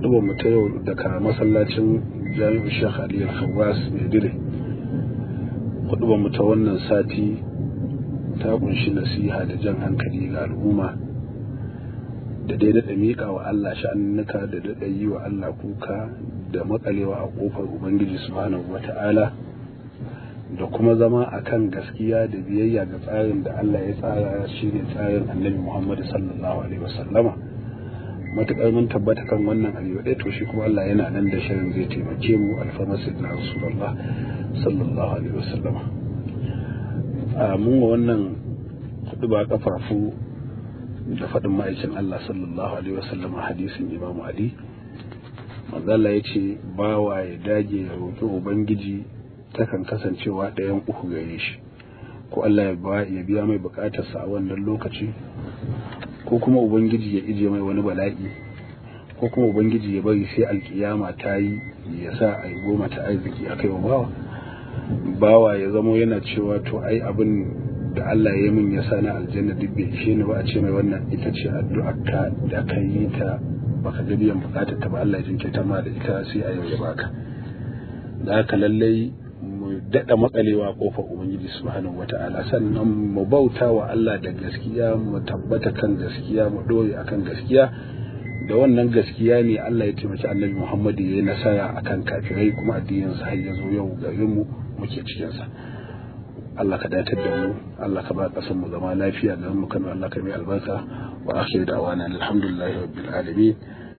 hudubar mu ta yau daga masallacin jami'in shekh ali al-khawwas mai dire hudubar mu ta wannan sati ta kunshi nasiha da jan hankali ga al'umma da dai daɗa miƙa wa Allah sha'annuka da daɗa yi wa Allah kuka da makalewa a ƙofar Ubangiji subhanahu wa ta'ala da kuma zama a kan gaskiya da biyayya ga tsarin da Allah ya tsara shi ne tsarin annabi Muhammadu sallallahu alaihi wasallama matuƙar mun tabbata kan wannan abu ɗaya to shi kuma Allah yana nan da shirin zai taimake mu alfarmasi na Rasulullah sallallahu alaihi wasallama a mun wa wannan hudu ba kafafu da faɗin ma'aikin Allah sallallahu alaihi wasallam a hadisin Imam Ali manzala ya ce bawa ya dage ya roƙi ubangiji takan kasancewa ɗayan uku gare shi ko Allah ya biya mai buƙatarsa a wannan lokaci ko kuma ubangiji ya ije mai wani bala'i ko kuma ubangiji ya bari sai alkiyama ta yi ya sa a yi goma ta arziki a kai wa bawa bawa ya zamo yana cewa to ai abin da Allah ya min ya sa na aljanna duk bai ishe ni ba a ce mai wannan ita ce addu'ar ka da ka yi ta baka ga biyan bukatar ta ba Allah ya jinkirta ma da ita sai a yau ya baka da haka lallai mu daɗa matsalewa kofar ubangiji subhanahu wata'ala sannan mu bauta wa Allah da gaskiya mu tabbata kan gaskiya mu dore akan gaskiya da wannan gaskiya ne Allah ya taimaki annabi Muhammadu ya yi nasara akan kafirai kuma addinin sa har ya zo yau garin mu muke cikin sa Allah ka datar da mu Allah ka ba kasan mu zama lafiya da mu kano Allah ka mai albarka wa akhir da'wana alhamdulillahi rabbil alamin